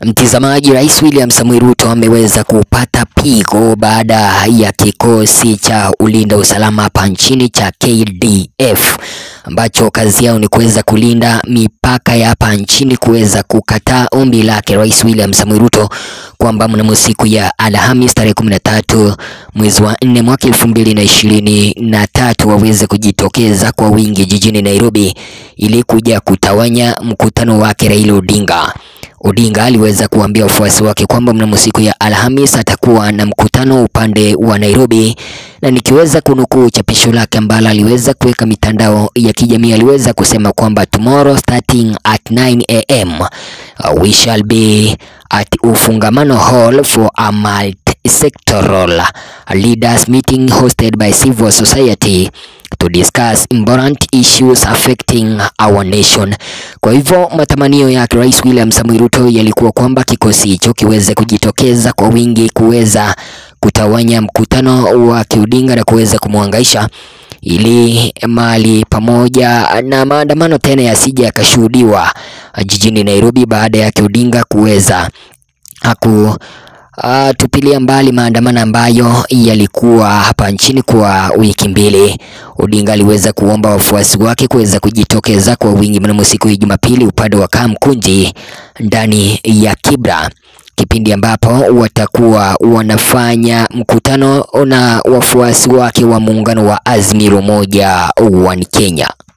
Mtizamaji, Rais William Samoei Ruto ameweza kupata pigo baada ya kikosi cha ulinda usalama hapa nchini cha KDF ambacho kazi yao ni kuweza kulinda mipaka ya hapa nchini kuweza kukataa ombi lake Rais William Samoei Ruto kwamba mnamo siku ya Alhamis tarehe kumi na tatu mwezi wa nne mwaka elfu mbili na ishirini na tatu waweze kujitokeza kwa wingi jijini Nairobi ili kuja kutawanya mkutano wake Raila Odinga. Odinga aliweza kuambia wafuasi wake kwamba mnamo siku ya Alhamis atakuwa na mkutano upande wa Nairobi, na nikiweza kunukuu chapisho lake ambalo aliweza kuweka mitandao ya kijamii, aliweza kusema kwamba tomorrow starting at 9 am uh, we shall be at Ufungamano Hall for a multi-sectoral leaders meeting hosted by civil society to discuss important issues affecting our nation. Kwa hivyo matamanio yake Rais William Samoei Ruto yalikuwa kwamba kikosi hicho kiweze kujitokeza kwa wingi kuweza kutawanya mkutano wa Odinga na kuweza kumwangaisha ili mali pamoja na maandamano tena yasije yakashuhudiwa jijini Nairobi baada ya Odinga kuweza aku Uh, tupilia mbali maandamano ambayo yalikuwa hapa nchini kwa wiki mbili. Odinga aliweza kuomba wafuasi wake kuweza kujitokeza kwa wingi mnamo siku ya Jumapili upande wa Kamkunji ndani ya Kibra, kipindi ambapo watakuwa wanafanya mkutano na wafuasi wake wa muungano wa Azimio Moja One Kenya.